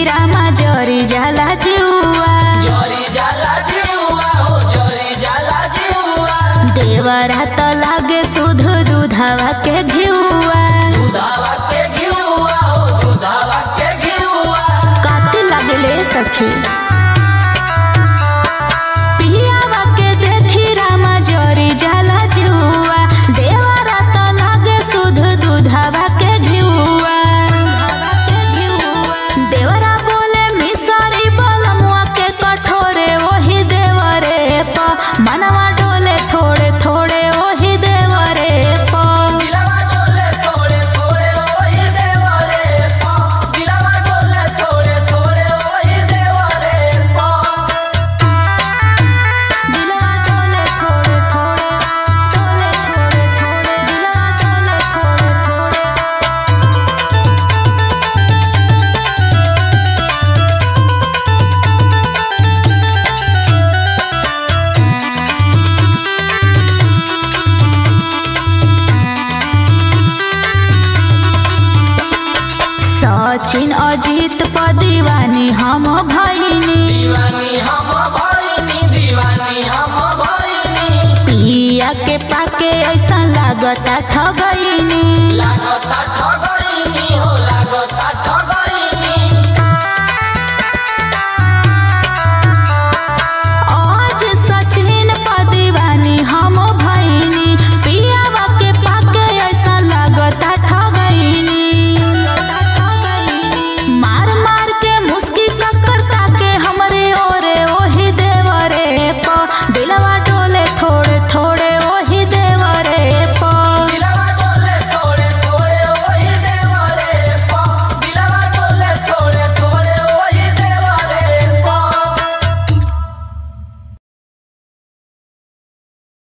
रामा जरी जाला जुआ जरी जाला जीवा हो जरी जाला जीवा देवरा त लागे सुध दुधावा के घिउआ दुधावा के घिउआ हो दुधावा के घिउआ काती लगले सखी पियावा के देखी रामा जरी जाला जुआ देवरा त लागे सुध दुधावा के घिउआ देवरा बोले मिसरी बलमुआ के कठोरे ओही देवरे प मनवा डोले थोड़े थोड़े ओही देवरे प दिलवा डोले थोड़े थोड़े ओही देवरे पा दिलवा डोले थोड़े थोड़े ओही देवरे पा दिलवा डोले थोड़े थोड़े डोले थोड़े थोड़े दिलवा डोले थोड़े थोड़े सचिन अजित प दीवानी हम भैनी दीवानी हम भइनी दीवानी हम भइनी पिया के पाके ऐसा लागता ठगैनी लागता ठगइनी हो लागता